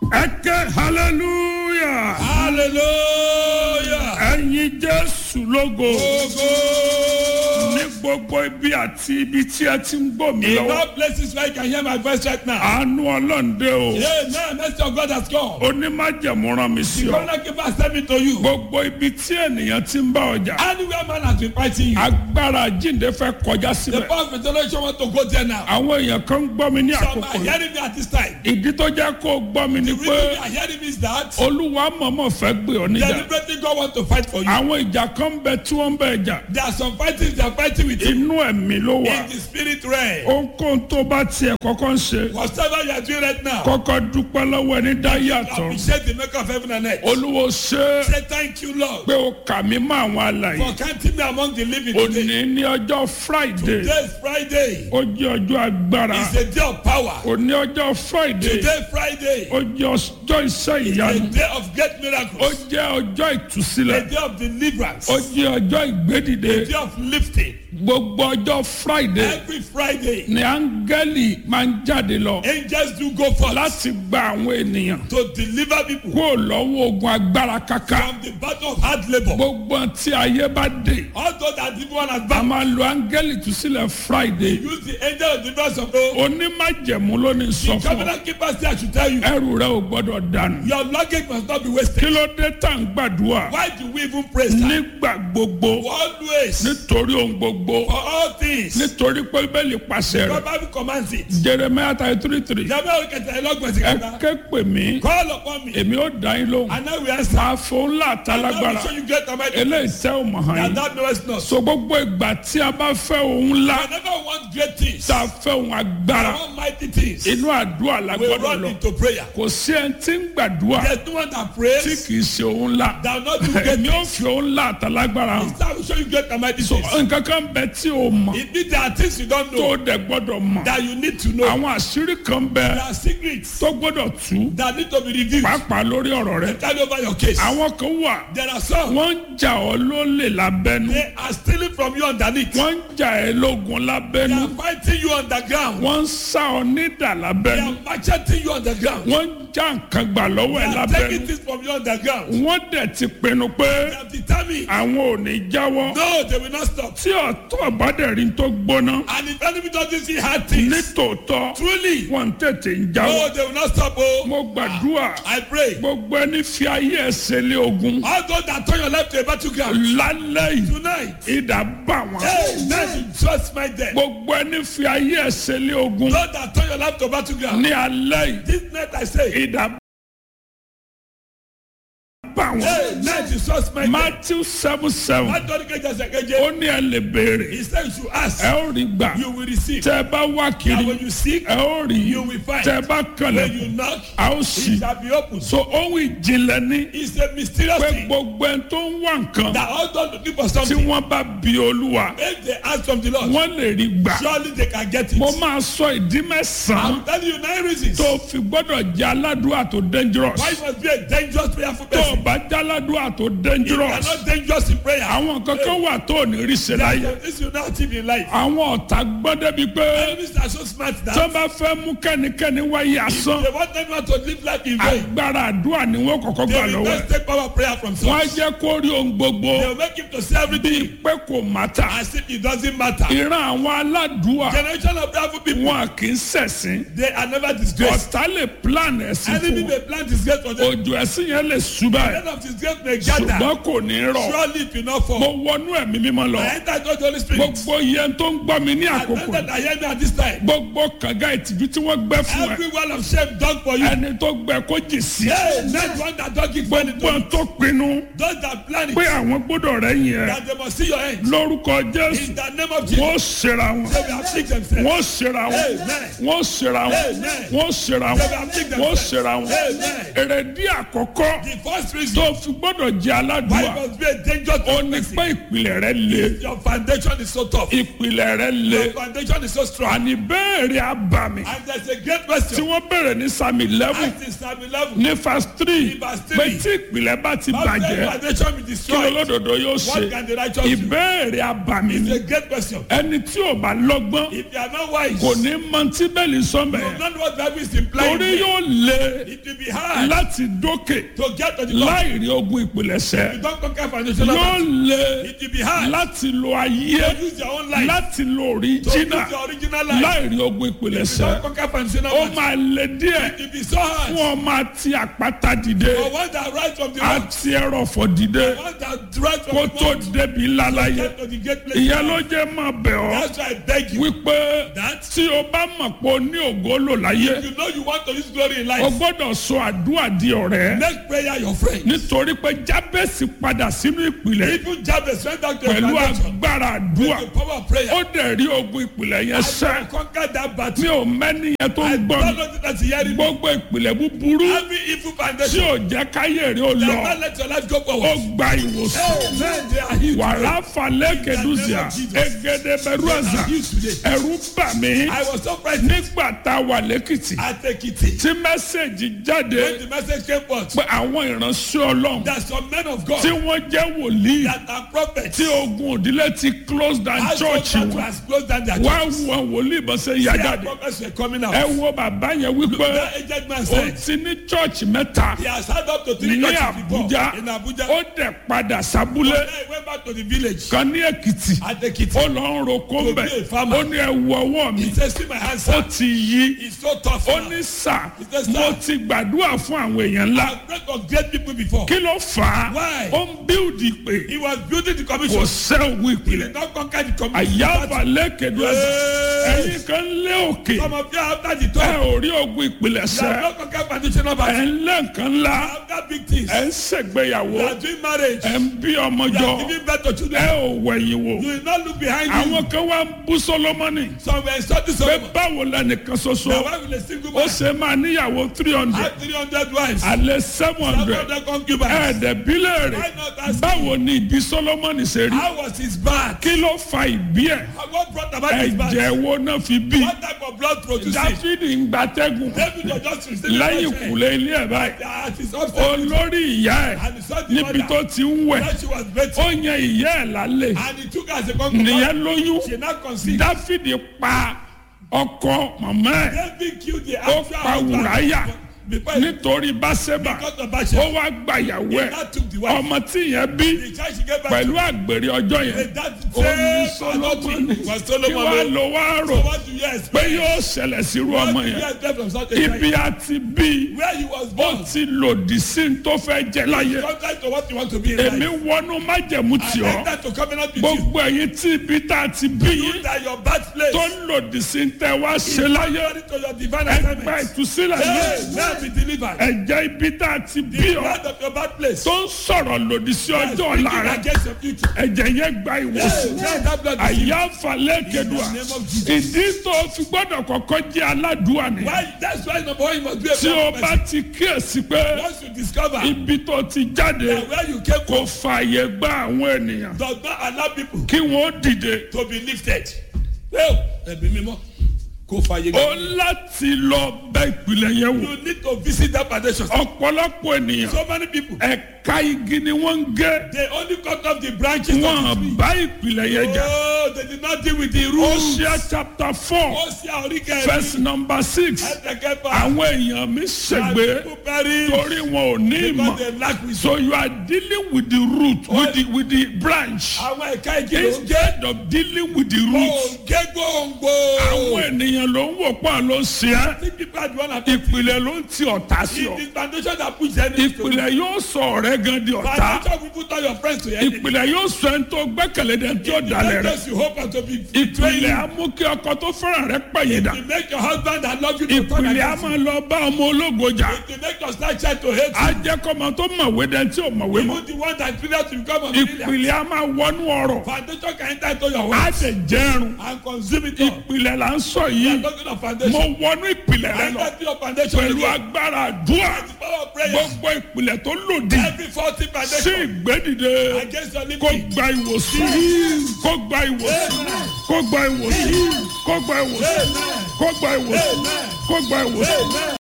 ẹ ké hallelujah hallelujah. ẹ̀yin jésù lógo Ogo. ní gbogbo ibi àti ibi tí ẹ ti ń gbọ́ mi In lọ́wọ́ all places where you can hear my voice right now. àánú ọlọ́ǹde o Amen. Mercy of God has come. onímájẹ̀mú rán mi sí The ọ corner keeper sent me to you. gbogbo ibi tí ènìyàn ti ń bá ọjà Anywhere man has been fighting you. agbára jíǹde fẹ́ kọjá The síbẹ̀ power of resurrection want to go there now. àwọn èèyàn kan ń gbọ́ mi ní Some àkókò are yìí hearing me at this time. ìdí tó jẹ́ kó o gbọ́ mi ni The pé reason they are hearing me is that olúwa mọ̀mọ́ fẹ́ gbé ọ níjà deliberately God want to fight for you. àwọn ìjà kan ń bẹ tí wọ́n ń bẹ jà There are some fightings they are fighting with you inú ẹ̀mí ló wà in the spirit realm. ohunkóhun tó bá tiẹ̀ kọ́kọ́ ń ṣe Whatever you are doing right now, kọ́kọ́ dúpẹ́ lọ́wọ́ ẹni dá yàtọ̀ appreciate the maker of heaven and earth. olúwo ṣe é Say thank you, Lord, pé o kà mí mọ́ àwọn alàyè for counting me among the living today. òní ní ọjọ́ friday Today is Friday. ó jẹ́ ọjọ́ agbára It's a day of power. òní ọjọ́ friday Today Friday. ó jẹ́ ọjọ́ iṣẹ́ A ìyanu day of great ó miracles. jẹ́ ọjọ́ A ìtúsílẹ̀ day of deliverance. ó A jẹ́ ọjọ́ ìgbédìde day of lifting. gbogbo ọjọ́ friday Every Friday, ni áńgẹ́lì máa ń jáde lọ angels do go forth láti gba àwọn ènìyàn to deliver people kúrò lọ́wọ́ ogun agbára kaka from the battle of hard labor. gbogbo tí ayé bá dé Although that evil one has a back, máa lo áńgẹ́lì ìtúsílẹ̀ friday use the angel of deliverance of God. onímájẹ̀mú ló ní sọ The fún ọ covenant keeper say I should tell you, ẹrù rẹ ò gbọ́dọ̀ dànù your luggage must not be kí wasted. ló dé tá à ń gbàdúrà Why do we even praise that? nígbà gbogbo Always, nítorí ohun gbogbo for all things, nítorí pé bẹ́ẹ̀lì pàṣẹ God rẹ̀ Bible commands it. jeremiah thirty three three Jamiu Okete Ẹlọ́gbọ̀n sí ẹ kẹta. ké pè mí Call upon me, èmi ó dá yín lóhùn and I will answer. máa fún ńlá I will àtàlágbára show you great and mighty eléyìí things tẹ́ ò mọ̀ hàn that yín thou knowest not. so gbogbo ìgbà tí a bá fẹ́ ohun ńlá Whenever we want great things, tá a fẹ́ ohun agbára I want mighty things, inú àdúrà la we gbọ́dọ̀ run lọ into prayer. kò sí ẹni tí ń gbàdúrà There's no one that tí prays kì í ṣe ohun ńlá that will not do great èmi ò things. fi ohun ńlá àtàlágbára hàn I will show you great and mighty so things. nǹkan kan bẹ tí o mọ̀ It means there are things you don't tó know o dẹ̀ gbọ́dọ̀ mọ̀ that you need to know. àwọn àṣírí kan bẹ There are secrets tó gbọ́dọ̀ tú that need to be revealed. pàápàá lórí ọ̀rọ̀ rẹ Carry over your case. àwọn kan wà There are some wọ́n ń jà ọ́ lólè lábẹ́nu they are stealing from you underneath. wọ́n ń jà ẹ́ lógun They lábẹ́nu are fighting you underground. wọ́n ń sá ọ nídà They lábẹ́nu are macheting you underground. wọ́n ń já nǹkan gbà lọ́wọ́ They ẹ̀ are lábẹ́nu taking things from you underground. wọ́n dẹ̀ ti pinnu pé They have determined. àwọn ò ní jáwọ́ No, they will not stop. tí ọ̀tọ̀ bá dẹ̀ rí tó gbóná And if enemy doesn't see hard things, nítòótọ́ truly, wọ́n tètè ń jáwọ́ no, they will not stop. Oh, mo gbàdúrà I pray. gbogbo ẹni fi ayé ẹsẹ̀ lé ogun All those that turn your life to a battleground lálẹ́ yìí tonight. ìdá bá wọn. Hey, let you trust my death. gbogbo ẹni fi ayé ẹsẹ̀ lé ogun Those that turn your life to battleground. ní alẹ́ yìí This night I say, ìdá bá wọn. hey, let you trust my death. matthew seven seven Matthew kejì ẹsẹ̀ keje. ó ní ẹ lè béèrè He said you should ask, ẹ ó rí gbà you will receive. tẹ ẹ bá wá And kiri when you seek, ẹ ó rí you will find. tẹ ẹ bá When you kànlẹ̀ knock, a ó it sì. shall be opened. so ohun ìjìnlẹ̀ ní It's a mysterious pé thing gbogbo ẹni tó ń wá nǹkan that all those looking for tí something, wọ́n bá bi olúwa if they ask from the Lord, wọ́n lè rí gbà. surely they can get it. mo máa sọ ìdí mẹ́sàn-án I'm telling you nine reasons tó fi gbọ́dọ̀ jẹ́ aládùúrà tó dangerous. why you must be a dangerous prayerful tó o person. bá jẹ́ aládùúrà tó You dangerous. are not dangerous in prayer. àwọn kankan wà tó ò ní rí ṣe There are láyé. some things you not achieve in life. àwọn ọ̀tá gbọ́ débi pé Enemies are so smart tó that bá fẹ́ mú kẹ́nikẹ́ni wáyé asán they want everyone to live life in vain. agbára àdúrà ni wọ́n kọ́kọ́ gbà They will lọ́wọ́ ẹ̀. just take power prayer from wọ́n á source. jẹ́ kó rí ohun gbogbo They will make him to say bíi everything pé kò mátà. as if it doesn't matter. ìran àwọn aládùúà Generation of prayerful people, wọn kì í ṣẹ̀sìn. they are never disgraced. ọ̀tá lè plan ẹ̀sìn Enemy fún may plant disgrace for them. wọn. òjò ẹ̀sìn yẹn lè ṣubá ẹ̀ End of disgrace may gather. ṣùgbọ́n kò ní rọ̀. Surely it will not mo fall. wọnú ẹ̀mí mímọ́ lọ. I enter into the Holy Spirit. gbogbo iye tó ń gbọ́ mi ní I àkókò enter I hear me at this time. gbogbo kànga ìtìjú tí wọ́n gbẹ́ fún ẹ Every wall of shame done for you. ẹni tó gbẹ kó jì sí Hey, not one that don't give money to gbọ́n you. tó pinnu Those that plan pé it, àwọn gbọ́dọ̀ rẹ̀ yìn ẹ́ that they must see your end. lórúkọ jésù In the name of Jesus, wọ́n ṣera wọn they will afflict themselves. wọ́n ṣera wọn Amen. wọ́n ṣera wọn Amen. wọ́n ṣera wọn They will afflict wọ́n themselves. ṣera wọn Amen. èrèdí àkọ́kọ́ The first tí reason tó fi gbọ́dọ̀ jẹ́ why aládùúgbà you must be a dangerous ó ní person. pé ìpìlẹ̀ rẹ le Your foundation is so tough. ìpìlẹ̀ rẹ le Your foundation is so strong. àní béèrè abàmì And there's a great tí question. wọ́n béèrè ní sami eleven Act in Psalm 11. ní verse three Ní verse three. pé tí ìpìlẹ̀ bá ti How can bàjẹ́ foundation be kí destroyed? olódodo yóò ṣe What can the righteous do? ìbéèrè abàmì It's ni a great question. ẹni tí ò bá lọ́gbọ́n If you are not wise, kò ní mọ tí bẹ́ẹ̀lì sọ́mẹ̀ you don't know what Bible is implying. torí there. yóò le It will be hard láti dókè to get to the top. láì rí ogun ìpìlẹ̀ṣẹ̀ You don't conquer foundation. yóò le It will be hard láti lo ayé to use your own life. láti lo To use òríjínà your original life. láì rí ogun You ìpìlẹ̀ṣẹ̀ don't conquer foundation. ó máa le díẹ̀ It will be so hard. fún ọmọ àti àpáta dìde For one that rise from the rock, àti ẹrọ̀fọ̀ dìde one that rise from kó the tó rock, débi lálàyé get to the great place. ìyẹn ló jẹ́ máa bẹ̀ ọ́ That's why I beg you. wípé That tí o bá mọ̀ pé o ní ògo lò láyé you know you want to use glory in o life. gbọ́dọ̀ sọ àdúrà di ọ̀rẹ́ Make prayer your friend. nítorí pé jábẹ́sì padà sínú ìpìlẹ̀ Even Jabez went back to the pẹ̀lú foundation. agbára àdúrà The power of prayer. ó dẹ̀ rí ogun ìpìlẹ̀ yẹn I sẹ́ conquer that mi battle. ò mẹ́ni yẹn tó I ń don't gbọ́ mi know that you hearing me. gbogbo ìpìlẹ̀ búburú Every evil tí foundation. ò jẹ́ káyé rí ó lọ Never let your life go ó forward. gba ìwòsàn Amen. They are healed. wàrà falẹ̀ kẹdùsíà egede bẹ̀rù ẹ̀sà ẹ̀rù bà mí I was so frightened nígbà tá a wà lẹ́kìtì at Ekiti. tí mẹ́sẹ̀gì jáde When the message came forth, pé àwọn ìránṣẹ́ ọlọ́run that some men of God tí wọ́n jẹ́ wòlíì that are prophets tí ogun òdílé ti close down has church come to wọn has closed down their wá church. wọn wòlíì bọ́ sẹ́ yá Their jáde prophets were coming out. ẹ wo bàbá yẹn wípé That aged man ó said ti ní church mẹ́ta he has had up to three ní churches before Àbújá in Abuja. ó dẹ̀ padà sábúlé Then he went back to the village kan ní Èkìtì at Ekiti. ó lọ ń roko To mbẹ be a farmer. ó ní ẹ wo ọwọ́ mi He said, see my hands, ó sir. ti yí It's so tough ó now. ní sà said, mo "Sir." ti gbàdúrà fún àwọn èèyàn ńlá I've prayed for great people before. kí ló fà á Why? ó ń bíldì pé He was building the kò commission. sẹ́ òwú He ìpìlẹ̀ did not conquer the commission. àyàfà lẹ́kẹ̀dọ́ Hey. ẹ̀yìn kan lé òkè Some of you after the ẹ top, ò rí ogun ìpìlẹ̀ you have sẹ́ not conquered foundational ẹ̀ battle. ń lé nǹkan ńlá After big things, ẹ̀ ń ṣègbéyàwó you are doing marriage. ẹ̀ ń bí ọmọ You jọ are giving birth to ẹ children. ò wẹ̀yìn wò You will not look behind you. àwọn kan wá ń bú Sólómọ́nì Some were insulting pé someone. báwo lẹnìkan ṣoṣo The wife with a single ó man ṣe máa níyàwó three hundred had 300 wives. alẹ́ seven Some hundred of them concubines. ẹ̀ẹ́dẹ̀bílẹ̀ rẹ̀ Why not ask báwo ni ìbí Sólómọ́nì ṣe rí How was his back? kí ló fa ìbí ẹ̀ What brought about his back? ẹ̀jẹ̀ wo náà fi bí What type of blood produced it? Dáfídì ń gbatẹ́gùn David was just receiving lẹ́yìn punishment. ìkùlé ilé ẹ̀ báyìí At his upstairs. olórí ìyá ẹ̀ And he saw the níbi mother. tó ti ń wẹ̀ When she was better. ó yan ìyá ẹ̀ lálẹ́ And he took her as a concubine. nìyẹn lóyún She now conceived. Dáfídì pa ọkọ màmá ẹ̀ David killed the ó actual pa Wùráyà husband. Before he nítorí Báṣẹ́bà got the ó Bathsheba. wá gbàyàwó He ẹ̀ now took the wife. ọmọ tí yẹn bí The child she gave back pẹ̀lú to. àgbèrè ọjọ́ yẹn That ó ní same Sólómọ́nì adultery was kí wàá Solomon. lọ wá rò So what do you expect? pé yóò ṣẹlẹ̀ sírú What ọmọ do you yẹn expect from such a ibi child? àti bí Where he was ó born. ti lòdì sí ní tó fẹ́ jẹ láyé Contrary to what you want to be in èmi life. wọnú májẹ̀mú tì I ọ́ enter to covenant with you. gbogbo ẹ̀yin tí ibi tá a ti bí You yín that your birthplace. tó ń lòdì sí ní tẹ́ wá ṣe láyé Contrary to your divine ẹgbẹ́ assignment. ìtúsílẹ̀ Hey, yìí now be delivered. ẹ̀jẹ̀ ibi tá a ti bí The ọ́ blood of your birthplace. tó ń sọ̀rọ̀ lòdì sí ọjọ́ ọ̀la Speaking rẹ̀ against your future. ẹ̀jẹ̀ yẹn gba Hey, ìwòsàn now that blood is àyà falẹ̀ kẹdùà In the name of Jesus. ìdí tó fi gbọ́dọ̀ kọ́kọ́ jẹ́ aládùúà ni Why? That's why number one you must be a tí o prayer bá person. ti kíyèsí pé Once you discover ibi tó ti jáde that where you came kò from fààyè gba àwọn ènìyàn does not allow people kí wọ́n dìde to be lifted. Well, ẹ̀bí mímọ́ kò fàyè ó gbà. láti lọ bẹ ìpìlẹ̀ yẹn wò You need to visit that foundation. ọ̀pọ̀lọpọ̀ ènìyàn So many people ẹ̀ka igi ni wọ́n ń gé they only cut off the branches of the wọ́n tree. bá ìpìlẹ̀ yẹn jà Oh, they did not deal with the roots. Hosea chapter four Ó ṣe àríkẹ́ verse number six ẹ̀ẹ́dẹ̀kẹ́fà. àwọn èèyàn mi ṣègbè People perish torí wọn ò ní ìmọ̀ because they lack wisdom. so you are dealing with the root with the with the branch Àwọn ẹ̀ka igi ló ń gé. instead of dealing with the root Òǹgé gbòǹgbò. àwọn ènìyàn ló ń wò pa ló ń ṣe é Think people are the one affected. ìpìlẹ̀ ló ń ti ọ̀tá sí ọ It is foundation that puts enemies to ìpìlẹ̀ yóò sọ ọ̀rẹ́ gan di ọ̀tá Foundation will put all your friends to enemy. ìpìlẹ̀ yóò sọ ẹni tó gbẹ́kẹ̀lé dẹ̀ tí ó dalẹ̀ rẹ̀ Because you hope and to be ìpìlẹ̀ á mú kí ọkọ tó fẹ́ràn rẹ̀ pẹ̀yìn dà You make your husband that love you to turn ìpìlẹ̀ á against you. máa lọ bá ọmọ ológo jà You make your slight child to hate á you. jẹ́ kọ́mọ tó mọ̀wé dẹ̀ tí ò mọ̀wé mọ́ Even the one that failed to become a millionaire. ìpìlẹ̀ á máa wọnú ọ̀rọ̀ Foundation can enter into your á home tẹ̀ jẹ́rùn and consume it all. ìpìlẹ̀ là ń sọ yìí You are yìí talking of mo foundation. wọnú ìpìlẹ̀ rẹ I lọ enter your foundation pẹ̀lú again. agbára àdúrà The power of prayer. gbogbo ìpìlẹ̀ tó lòdì Every faulty sí foundation ìgbédìde against your kó living. gba ìwòsàn kó gba ìwòsàn kó gba ìwòsàn kó gba ìwòsàn kó gba ìwòsàn kó gba ìwòsàn.